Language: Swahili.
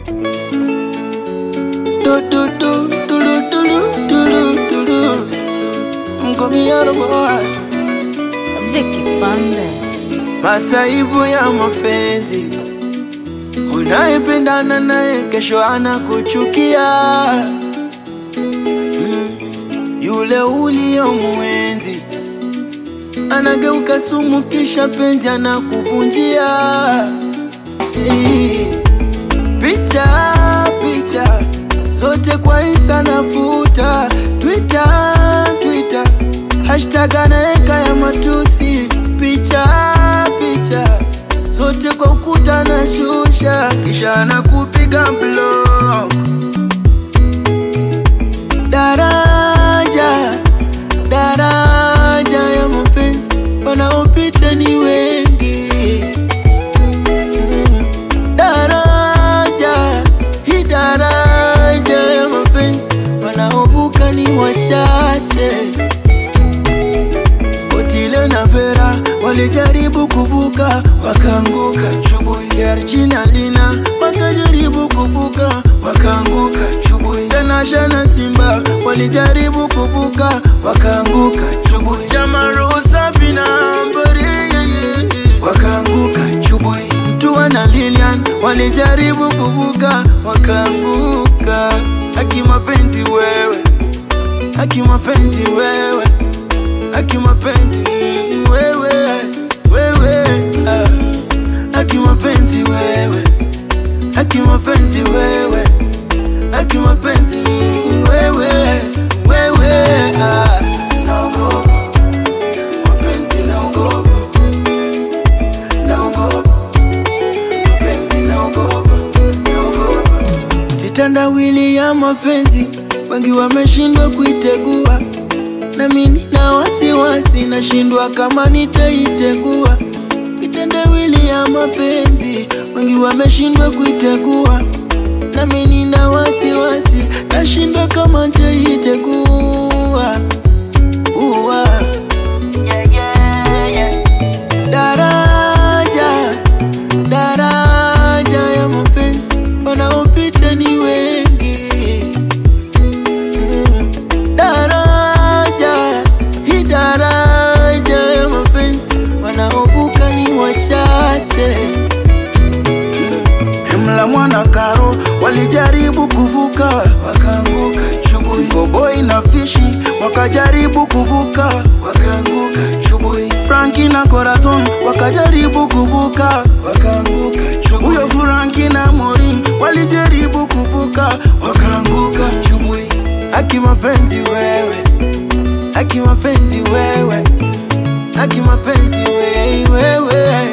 Do do do do do do do do do do. Mkomiano boy. Vicky Bandes. Masaibu ya mapenzi, unayependana naye kesho anakuchukia. Mm, Yule uliyomwenzi anageuka sumu, kisha penzi anakuvunjia. Eh, Picha picha zote kwa Insta nafuta, Twitter Twitter hashtag anaeka ya matusi, picha picha zote kwa ukuta anashusha, kisha anakupiga block. Daraja daraja ya mapenzi wanaopita ni wengi Mm. daraja hii daraja ya mapenzi wanaovuka ni wachache. Otile na Vera walijaribu kuvuka wakaanguka, Chubui Georgina Lina wakajaribu kuvuka wakaanguka, Chubui Tanasha na Simba walijaribu kuvuka wakaanguka, Chubui Jamaru Safi na Ambari wakaanguka, Chubui Mtua na Lilian walijaribu kuvuka wakaanguka. Haki mapenzi wewe, haki mapenzi wewe haki mapenzi mm, wewe wewe ah. haki mapenzi wewe haki mapenzi wewe haki mapenzi mm, wewe wewe ah. naogopa mapenzi naogopa naogopa mapenzi naogopa naogopa kitandawili ya mapenzi wengi wameshindwa kuitegua nami nina wasiwasi, nashindwa kama nitaitegua. Kitendawili ya mapenzi, wengi wameshindwa kuitegua, nami nina wasiwasi, nashindwa kama nitaitegua. Uwa. Yeah, yeah, yeah. Daraja, daraja ya mapenzi, wanaopita ni wengi Mm. daraja hii daraja ya mapenzi wanaovuka ni wachache Emla mwana karo walijaribu kuvuka wakaanguka chubui Koboi na fishi wakajaribu kuvuka wakaanguka chubui Franki na Corazon wakajaribu kuvuka wakaanguka chubui Huyo Franki na Morin walijaribu kuvuka wakaanguka chubui Haki mapenzi wewe haki mapenzi wewe haki mapenzi wewe wewe